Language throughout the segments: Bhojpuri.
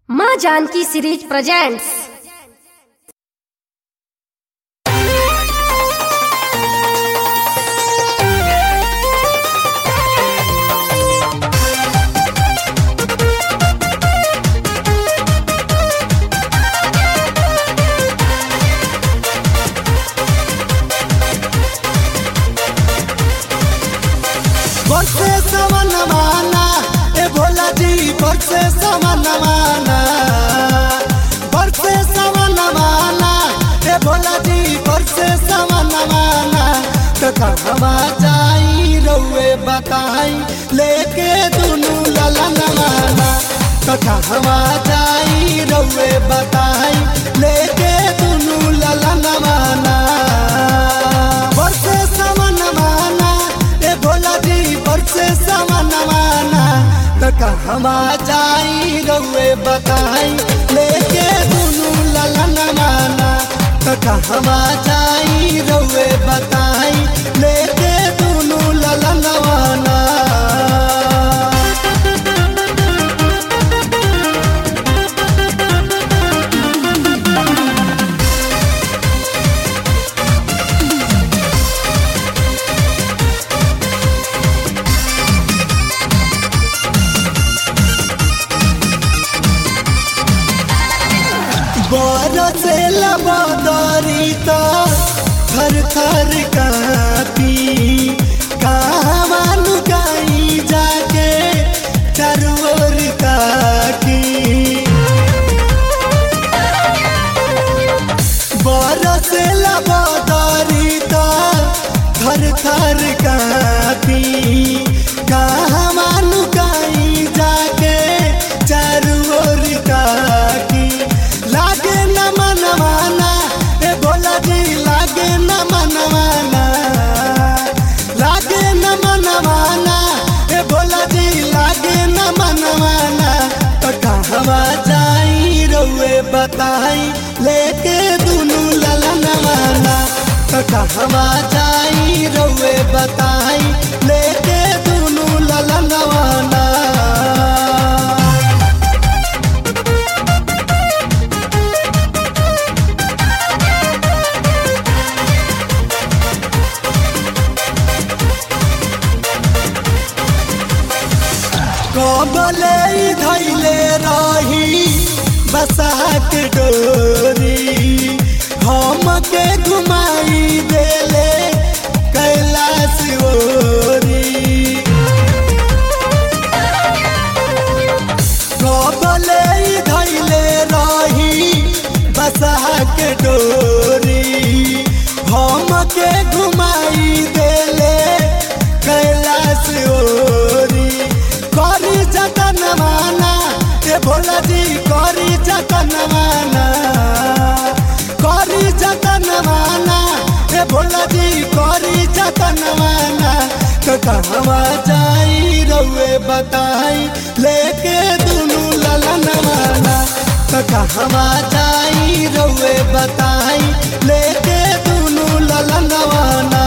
माँ जानकी सीरीज प्रेजेंट्स बरसे सवन माना ए भोला जी बरसे सवन माना बरसे सवन माना ए भोला जी बरसे सवन माना तो कहवा जाई रउए बताई लेके दुनू ललन माना तो कहवा जाई रउए बताई लेके दुनू ललन माना बरसे सवन माना ए भोला जी बरसे सवन माना तो कहवा जाई रउए बताई लेके दुनू ललन माना तो कहवा जाई रउए बताई लेके दुनू ललन माना बरसे लबदरी तो थर थर कापी कहवा लुकाई जाके चरोर काकी बरसे लबदरी तो थर थर कापी कहवा लुकाई जाके चरोर काकी लागे न मनवाना ए भोला जी लागे न मनवाना लागे न मनवाना ए भोला जी लागे न मनवाना तो कहवा जाई रउए बताई लेके दुनू ललन माना तो कहवा जाई रउए बताई लेके दुनू ललन माना कबले धैले रही बसात डोरी हम के घुमाई देले कैलाश ओरी कबले धैले रही बसात डोरी हम के घुमाई देले कैलाश ओरी करी जतन माना ए भोला जी करी जतन माना करी जतन माना ए भोला जी करी जतन माना तो कहवा जाई रउए बताई लेके दुनू ललन माना तो कहवा जाई रउए बताई लेके दुनू ललन माना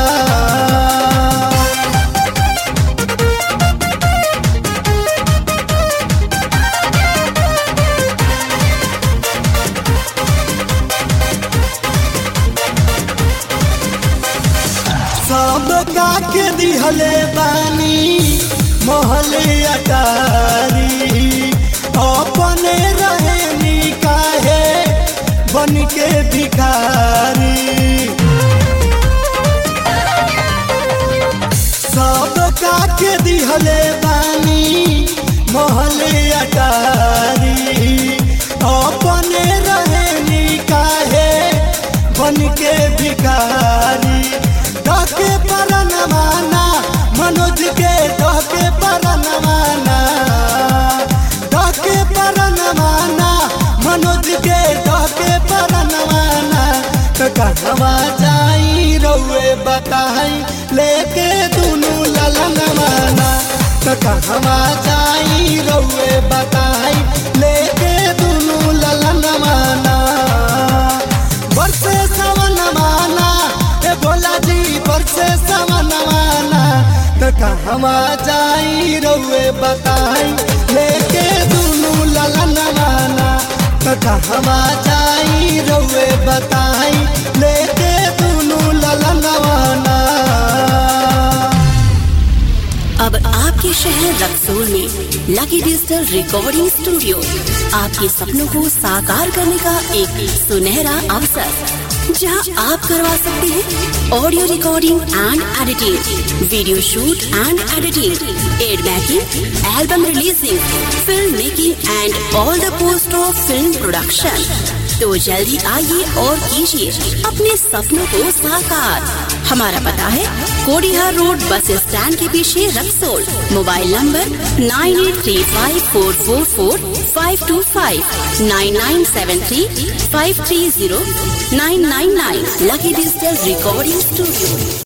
सब के दिहले बानी महले अटारी अपने रहनी काहे बन के भिखारी सब के दिहले बानी महले अटारी अपने रहनी काहे बन के भिखारी डके परन माना मनोज के डके परन माना डके परन माना मनोज के डके परन माना तो कहवा जाई रउए बताई लेके दुनू ललन माना तो कहवा जाई रउए बताई लेके दुनू ललन माना बरसे सवन माना ए भोला जी बरसे सवन माना तो कहवा जाई रउए बताई लेके दुनू ललन माना कहवा जाई रउए बताई लेके दुनू ललनवाना अब आपके शहर रक्सोल में लकी डिजिटल रिकॉर्डिंग स्टूडियो आपके सपनों को साकार करने का एक सुनहरा अवसर जहां आप करवा सकते हैं audio recording and editing video shoot and editing ad making album releasing film making and all the post of film production तो जल्दी आइए और कीजिए अपने सपनों को साकार हमारा पता है कोडिहार रोड बस स्टैंड के पीछे Raxaul mobile number nine eight three five four four four five two five nine nine seven three five three zero nine nine nine lucky digital recording studio